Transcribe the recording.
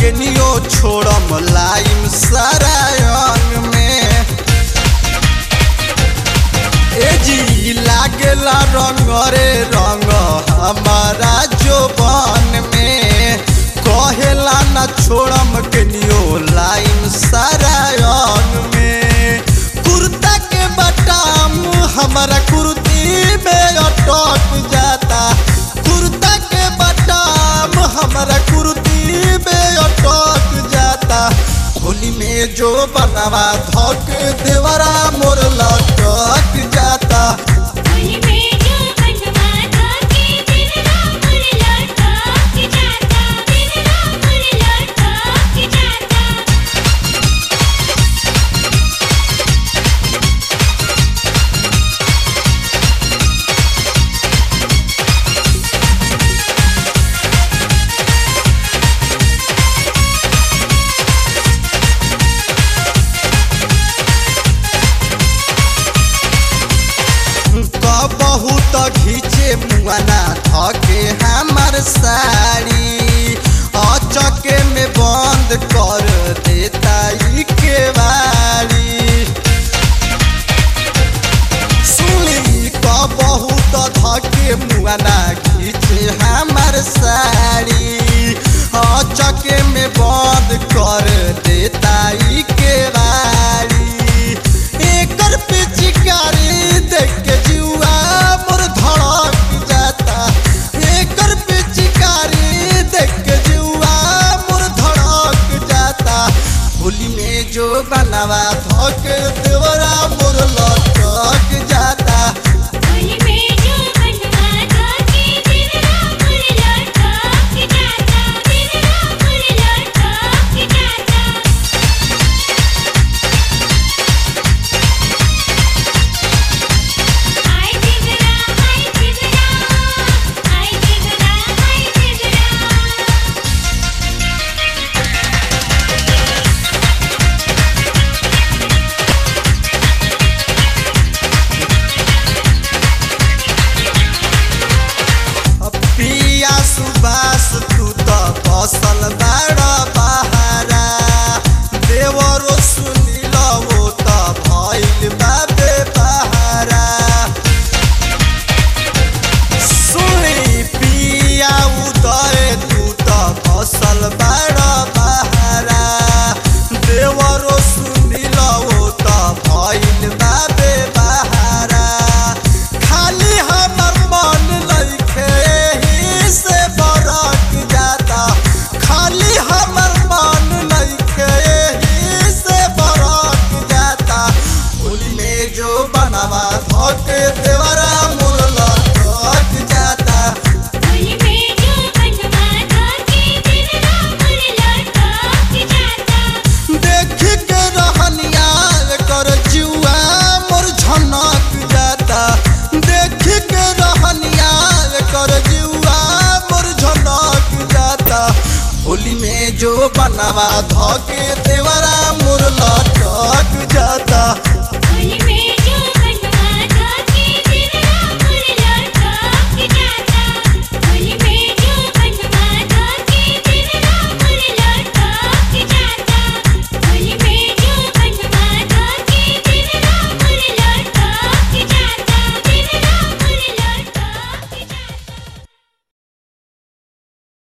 केनियो छोड़म लाइम सारा अंग में ए जी लागेला रंग रे रंग हमारा जोबन में कहेला न छोड़म केनियो लाइम सारा अंग में कुर्ता के बटाम हमारा कुर्ती में अटक जाता कुर्ता के बटाम हमारा कुर्ती में अटक जाता होली में जो बनवा धक देवरा मोर लटक जाता होली में जो बनवा धाके दिलरा मोर लटक जाता दिलरा मोर लटक जाता बहुत घीचे मुआना धके हमार साड़ी अचके में बंद कर देता ई केवाड़ी सुनी क बहुत धके मुआना घीचे हमार साड़ी अचके में बंद कर देता ई केवाड़ी एकर पिचकारी देख के जुआ मोर धड़क जाता एकर पिचकारी देख के जुआ मोर धड़क जाता होली में जो बनवा धक देवरा मोर लटक जाता होली में जो बनवा धाके दिलरा मोर लटक जाता दिलरा मोर लटक जाता हाय दिलरा हाय दिलरा हाय दिलरा हाय दिलरा पिया सुबास तू तो बसल बाड़ बहारा देवरो सुनिल वो तो भइल बाबे बहारा सुनी पिया उदय तू तो बसल बाड़ बहारा देवरो सुनिल वो तो भइल बाबे बहारा खाली हमर मन लइखे एही से बरक जाता खाली हमर मन लइखे एही से बरक जाता होली में जो बनवा धक देवरा मोर लटक जाता होली में जो बनवा धाके दिलरा मोर लटक जाता देख के रहनिया कर जुआ मोर झनक जाता देख के रहनिया कर जुआ मोर झनक जाता होली में जो बनवा धके देवरा